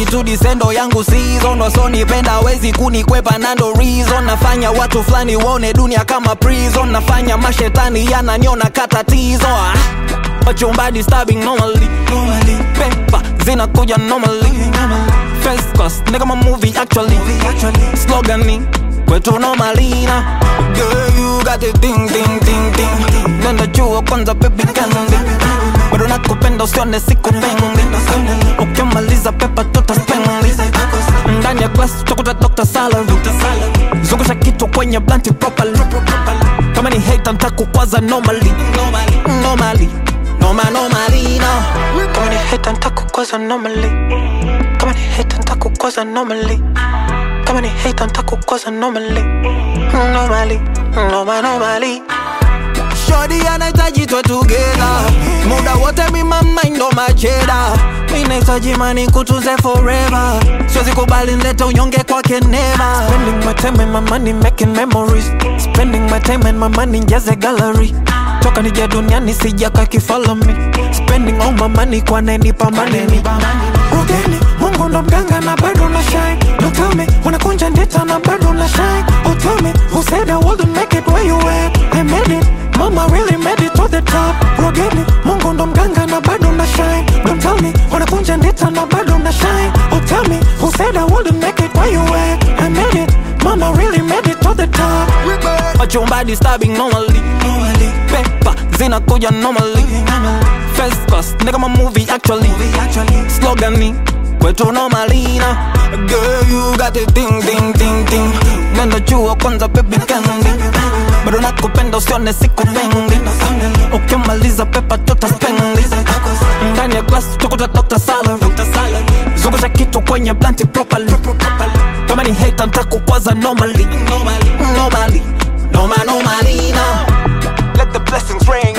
attitude sendo yangu season wasonipenda wezi kunikwepa nando reason nafanya watu fulani waone dunia kama prison nafanya mashetani yananiona katatizo ah. wachumba disturbing normally normally pepa zinakuja normally first class nigga my movie actually slogani kwetu normalina girl you got the ding ding ding ding nenda jua kwanza baby kandi bado nakupenda usione siku pendi ukimaliza pepa tuta spendi ndani ya class utakuta Dr. Salary zungusha kitu kwenye blanti properly kama ni hate ntakukwaza normally normally noma normally no kama ni hate ntakukwaza normally kama ni hate ntakukwaza normally kama ni hate ntakukwaza normally normally noma normally Shorty anahitaji twe together muda wote mi mama ndo macheda mi nahitaji mani kutunze forever siwezi kubali nlete unyonge kwake never spending my time and my money making memories spending my time and my money njaze gallery toka nije duniani sijaka kifollow me spending all my money kwa nenipa maneni Rogeni, Mungu ndo mganga na bado na shine Don't tell me, unakunja ndeta na bado na shine Oh tell me, who said I wouldn't make it where you at I made it, mama really made it to the top Rogeni, Mungu ndo mganga na bado na shine Don't tell me, unakunja ndeta na bado na shine Oh tell me, who said I wouldn't make it where you at I made it, mama really made it to the top Wachumba disturbing normally Pepa zinakuja normally First class, nigga my movie actually Slogani kwetu normalina Girl you got the ding ding ding ding Nenda jua kwanza baby kandi bado nakupenda usione siku pendi ukimaliza pepa tuta spendi ndani ya glass tukuta Dr. Salary zungusha kitu kwenye blanti properly kama ni hate ntakukwaza normally normally noma normally now let the blessings rain